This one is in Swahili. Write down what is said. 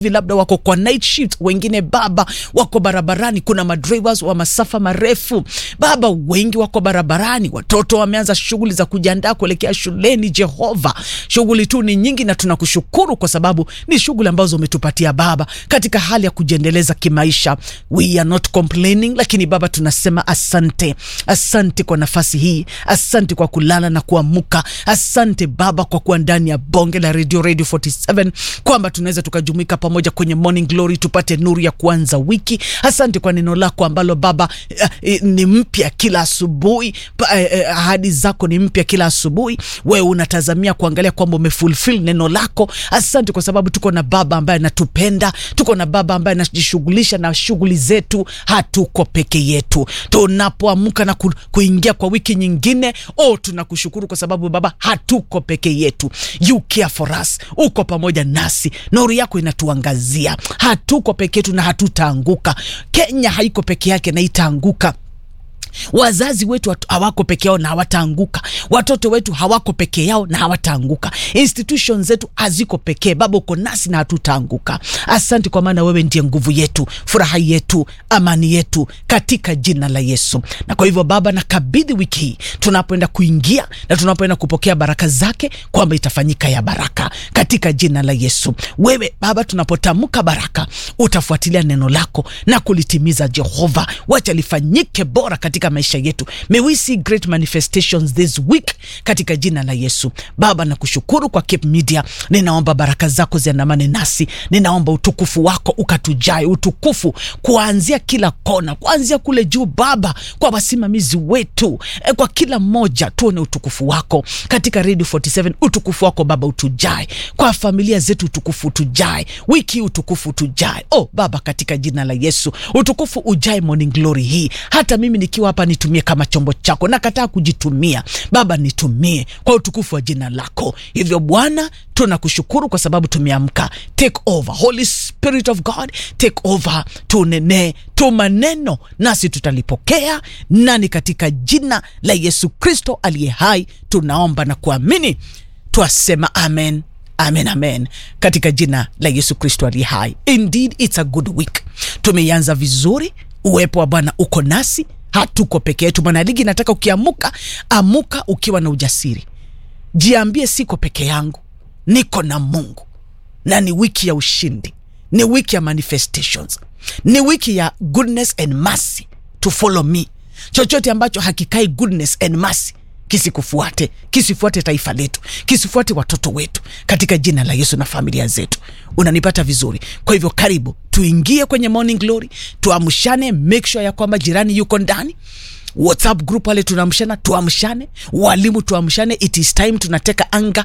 labda wako kwa night shift, wengine baba wako barabarani. Kuna madrivers wa masafa marefu baba, wengi wako barabarani, watoto wameanza shughuli za kujiandaa kuelekea shuleni. Jehova, shughuli tu ni nyingi, na tunakushukuru kwa sababu ni shughuli ambazo umetupatia Baba katika hali ya kujiendeleza kimaisha. We are not complaining, lakini Baba tunasema asante, asante kwa nafasi hii, asante kwa kulala na kuamuka, asante Baba kwa kuwa ndani ya bonge la radio radio 47 kwamba tunaweza tukajumuika pamoja kwenye morning glory tupate nuru ya kuanza wiki. Asante kwa neno lako ambalo Baba eh, eh, ni mpya kila asubuhi. Pa- eh, eh, Ahadi zako ni mpya kila asubuhi. Wewe unatazamia kuangalia kwamba umefulfill neno lako. Asante kwa sababu tuko na Baba ambaye anatupenda, tuko na Baba ambaye anajishughulisha na shughuli zetu. Hatuko peke yetu tunapoamka na ku, kuingia kwa wiki nyingine. Oh, tunakushukuru kwa sababu Baba hatuko peke yetu, you care for us, uko pamoja nasi, nuru yako inatuangazia. Hatuko peke yetu na hatutaanguka. Kenya haiko peke yake na itaanguka. Wazazi wetu hatu- hawako peke yao na hawataanguka. Watoto wetu hawako peke yao na hawataanguka. Institutions zetu haziko pekee. Baba, uko nasi na hatutaanguka. Asante kwa maana wewe ndiye nguvu yetu, furaha yetu, amani yetu, katika jina la Yesu. Na kwa hivyo Baba, nakabidhi wiki hii tunapoenda kuingia na tunapoenda kupokea baraka zake, kwamba itafanyika ya baraka katika jina la Yesu. Wewe Baba, tunapotamka baraka, utafuatilia neno lako na kulitimiza. Jehova, wacha lifanyike bora katika maisha yetu. May we see great manifestations this week katika jina la Yesu. Baba, nakushukuru kwa Cape Media. Ninaomba baraka zako ziandamane nasi, ninaomba utukufu wako ukatujae, utukufu kuanzia kila kona, kuanzia kule juu Baba, kwa wasimamizi wetu, eh, kwa kila mmoja tuone utukufu wako katika Radio 47. Utukufu wako Baba utujae, kwa familia zetu utukufu utujae, wiki hii utukufu utujae. Oh Baba, katika jina la Yesu utukufu ujae morning glory hii. Hata mimi nikiwa hapa nitumie kama chombo chako, nakataa kujitumia Baba, nitumie kwa utukufu wa jina lako. Hivyo Bwana, tunakushukuru kwa sababu tumeamka. Take over Holy Spirit of God, take over, tunenee tu maneno nasi tutalipokea nani, katika jina la Yesu Kristo aliye hai tunaomba na kuamini, twasema amen. Amen, amen, katika jina la Yesu Kristo aliye hai. Indeed it's a good week, tumeianza vizuri. Uwepo wa Bwana uko nasi, hatuko peke yetu. Mwanaligi, nataka ukiamuka, amuka ukiwa na ujasiri, jiambie siko peke yangu, niko na Mungu, na ni wiki ya ushindi, ni wiki ya manifestations, ni wiki ya goodness and mercy to follow me. Chochote ambacho hakikai goodness and mercy kisikufuate, kisifuate taifa letu, kisifuate watoto wetu, katika jina la Yesu na familia zetu. Unanipata vizuri? Kwa hivyo karibu tuingie kwenye morning glory, tuamshane, make sure ya kwamba jirani yuko ndani WhatsApp group wale tunaamshana, tuamshane. Walimu tuamshane, it is time tunateka anga